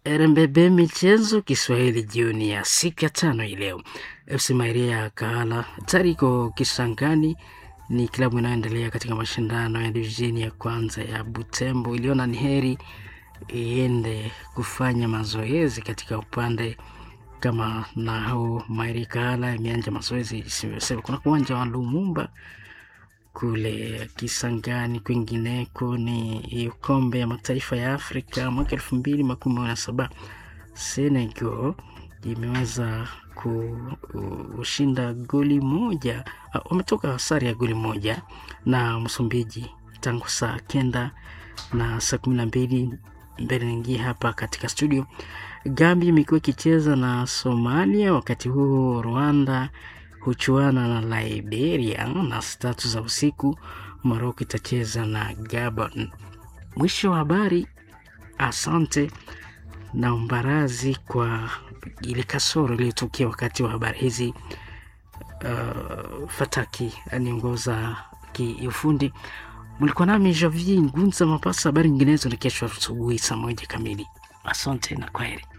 RMBB michezo Kiswahili jioni ya siku ya tano hii leo. FC Mairia ya Kahala tariko Kisangani ni klabu inayoendelea katika mashindano ya divisheni ya kwanza ya Butembo. Iliona ni heri iende kufanya mazoezi katika upande kama nao Mairia Kahala imeanja mazoezi sema kuna uwanja wa Lumumba kule Kisangani. Kwingineko ni kombe ya mataifa ya Afrika mwaka elfu mbili makumi na saba Senegal imeweza kushinda goli moja, wametoka sare ya goli moja na Msumbiji tangu saa kenda na saa kumi na mbili mbele naingia hapa katika studio. Gambia imekuwa ikicheza na Somalia, wakati huo Rwanda huchuana na Liberia na saa tatu za usiku Moroko itacheza na Gabon. Mwisho wa habari. Asante na mbarazi kwa ile kasoro iliyotokea wakati wa habari hizi. Uh, Fataki aniongoza kiufundi. Mlikuwa nami Javi Ngunza Mapasa. Habari nyinginezo ni kesho asubuhi saa moja kamili. Asante na kwaheri.